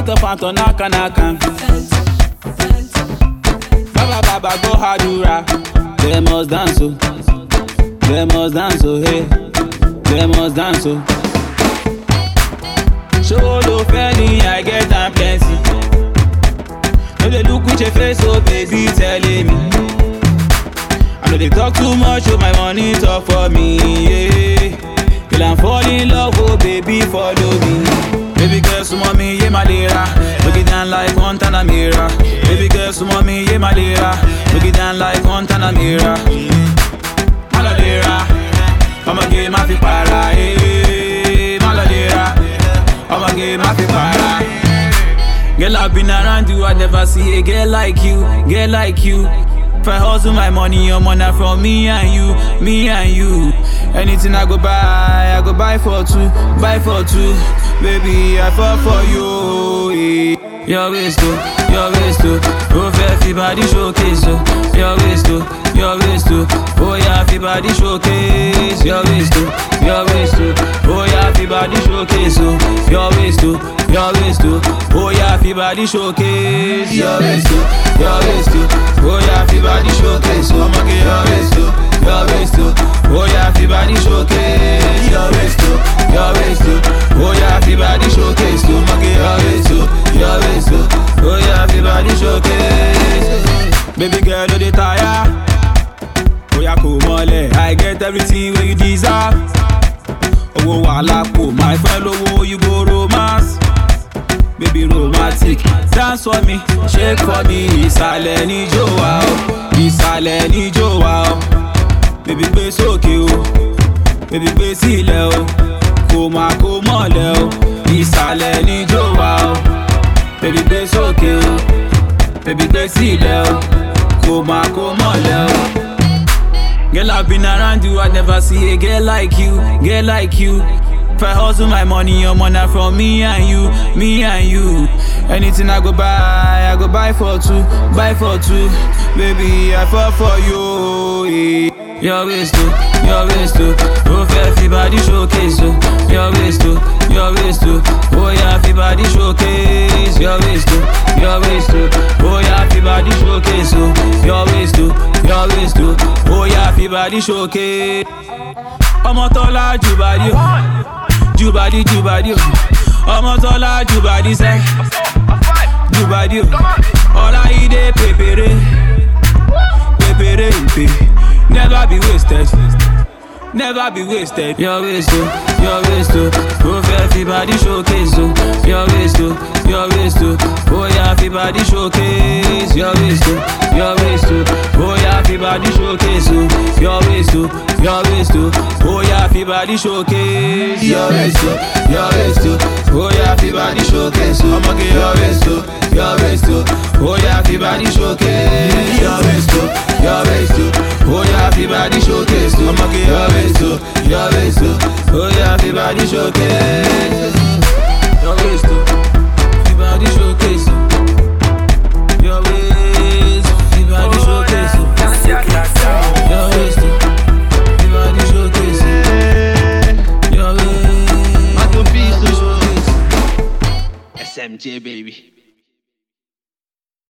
Phantom, phantom, naka, naka. Baba, baba, go hadura. They must dance, oh. They must dance, oh, hey. They must dance, oh. Show lo penny, I get am plenty. No dey look with your face, oh baby, telling me. I know they talk too much, oh my money talk for me, yeah. Girl, I'm falling in love, oh baby, follow me. Baby girl, so mommy, yeah, my lira. Look it down like Guantanamera. Baby girl, so mommy, yeah, my lira. Look it down like Guantanamera. Maladera, I'ma get my fi para, eh. Maladera, I'ma get my fi para. Girl, I've been around you, I never see a girl like you, girl like you. If I hustle my money, your money from me and you, me and you. Anything I go buy, I go buy for two, buy for two. Baby, I fall for you. eh. Your waist too, your waist too. Oh, everybody showcase oh. Your waist too, your waist too. Oh yeah, everybody showcase. Your waist too, your waist too. Oh yeah, everybody showcase oh. Your waist too, your waist too. Oh yeah, everybody showcase. Your waist too, your waist too. Oh yeah, everybody showcase oh. I'ma get your waist too, your waist too. Oh yeah, everybody showcase. Your waist too, your waist too. Oh yeah, everybody showcase too. I'ma get your waist too, your waist too. Oh yeah, everybody showcase. Baby girl, no dey tire. Oya kò mọlẹ̀, I get everything wey you deserve. Owó wàhálà kò máa fẹ́ lówó you go romance. Baby romantic, dance for me, shake for me. Ìsàlẹ̀ níjó wa o, ìsàlẹ̀ níjó wa o. Baby gbé sókè o, baby gbé sílẹ̀ o. Kò máa kó mọ̀lẹ̀ o, ìsàlẹ̀ níjó wa o. Baby gbé sókè o, baby gbé sílẹ̀ o. Kò máa kó mọ̀lẹ̀ o. Girl, I've been around you, I never see a girl like you, girl like you. If I hustle my money, your money from me and you, me and you. Anything I go buy, I go buy for two, buy for two. Baby, I fall for you. eh. Your waist too, your waist too. Oh, everybody showcase oh. Your waist too, your waist too. Oh yeah, everybody showcase. Your waist too, your waist too. Oh yeah, everybody showcase oh. Your waist too, your waist too. Oh yeah, everybody showcase. ọmọ tọ́lá jùbàdí o jùbàdí jùbàdí o ọmọ tọ́lá jùbàdí sẹ́ jùbàdí o ọláyídé pèpèrè pèpèrè ìpè never be wasted never be wasted. your waist o your waist o o fẹ́ everybody showcase o your waist o your waist o oya everybody showcase your waist o your waist o oya everybody showcase o your waist o your waist o oya everybody showcase. Your waist o, your waist o, oya everybody showcase o ọmọge your waist o, your waist o, oya everybody showcase. your waist o, your waist o, oya everybody showcase o ọmọge your waist o, your waist o. oya everybody showcase. your waist o everybody showcase o.